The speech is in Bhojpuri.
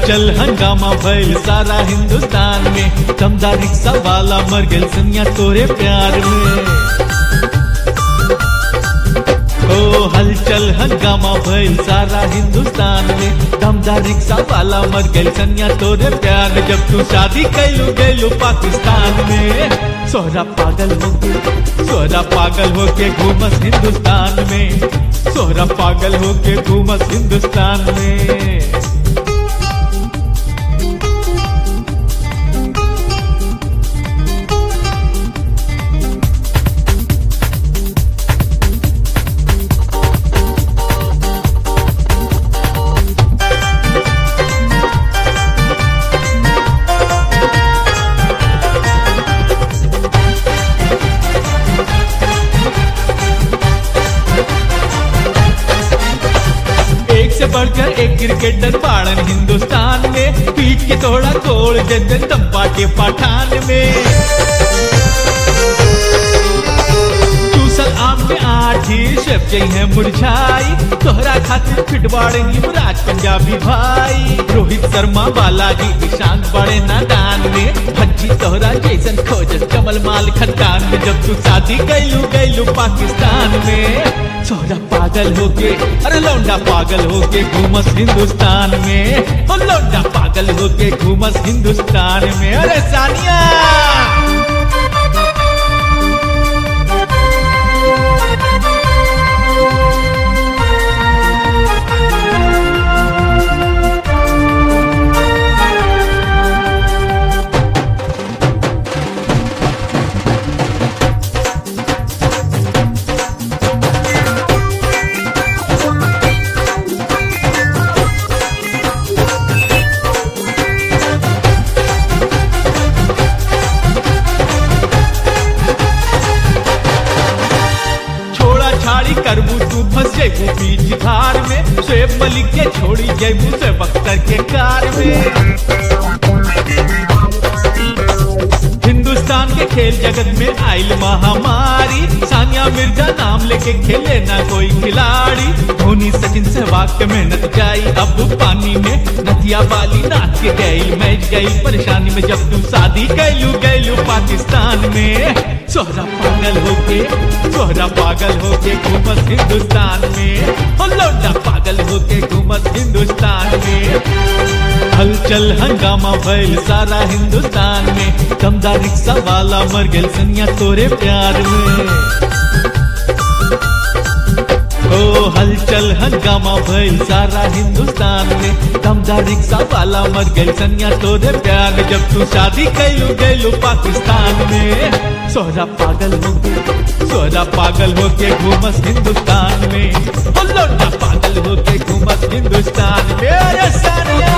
हलचल हंगामा भइल सारा हिंदुस्तान में दमदार रिक्शा वाला मर गेल सनिया तोरे प्यार में ओ हलचल हंगामा भइल सारा हिंदुस्तान में दमदार रिक्शा वाला मर गेल सनिया तोरे प्यार में जब तू शादी कैलू गैलू पाकिस्तान में सोहरा पागल होके सोहरा पागल होके घूमस हिंदुस्तान में सोहरा पागल होके घूमस हिंदुस्तान में एक से बढ़कर एक क्रिकेटर पाड़न हिंदुस्तान में पीठ के थोड़ा तोड़ जन तंबा के पठान में चूसल आम में आठी शेफ गई है मुरझाई तोहरा खातिर फिटवाड़ युवराज पंजाबी भाई रोहित शर्मा बालाजी ईशांत बड़े नादान में भज्जी तोहरा जैसन खोजस कमल माल खदान में जब तू शादी कैलू गैलू पाकिस्तान में सोहरा पागल होके अरे लौंडा पागल होके घूमस हिंदुस्तान में ओ लौंडा पागल होके घूमस हिंदुस्तान में अरे सानिया छोड़ा छाड़ी करबू तू फंस जेबू बीच धार में शेब मलिक के छोड़ी जेबू से बख्तर के कार में हिंदुस्तान के खेल जगत में आइल महामारी सानिया मिर्जा नाम लेके खेले ना कोई खिलाड़ी धोनी सचिन सहवाग के मेहनत जाई अब पानी में नदिया वाली नाच के गई मैच गई परेशानी में जब तू शादी कैलू गैलू पाकिस्तान में सोहरा पागल होके सोहरा पागल होके घूमस हिंदुस्तान में ओ लौंडा पागल होके घूमस हिंदुस्तान में हलचल हंगामा भइल सारा हिंदुस्तान में दमदार रिक्शा वाला मर गेल सनिया तोरे प्यार में ओ हलचल हंगामा भइल सारा हिंदुस्तान में दमदार रिक्शा वाला मर गेल सनिया तोरे प्यार में जब तू शादी कैलू गैलू पाकिस्तान में सोहरा पागल होके सोहरा पागल होके घूमस हिंदुस्तान में ओ लौंडा पागल होके घूमस हिंदुस्तान में अरे सानिया